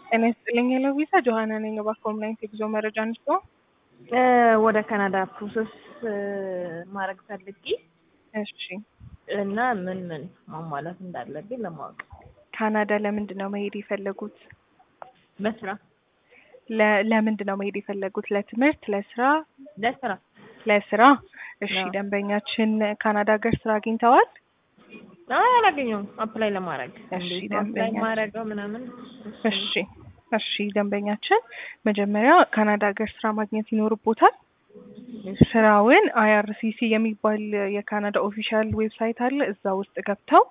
ጤና ይስጥልኝ የለዊሳ ጆሀና ነኝ። እባክዎ ምን አይነት የጉዞ መረጃ እንስጦ? ወደ ካናዳ ፕሮሰስ ማድረግ ፈልጌ እሺ እና ምን ምን ማሟላት እንዳለብኝ ለማወቅ ካናዳ ለምንድን ነው መሄድ የፈለጉት? በስራ ለ- ለምንድን ነው መሄድ የፈለጉት? ለትምህርት፣ ለስራ? ለስራ ለስራ። እሺ አዎ። ደንበኛችን ካናዳ ሀገር ስራ አግኝተዋል? አይ አላገኘሁም። አፕላይ ለማድረግ እሺ፣ እንዴት ነው አፕላይ ደንበኛ- ማድረገው ምናምን እሺ እሺ ደንበኛችን መጀመሪያ ካናዳ ሀገር ስራ ማግኘት ይኖርቦታል። ስራውን አይአርሲሲ የሚባል የካናዳ ኦፊሻል ዌብሳይት አለ። እዛ ውስጥ ገብተው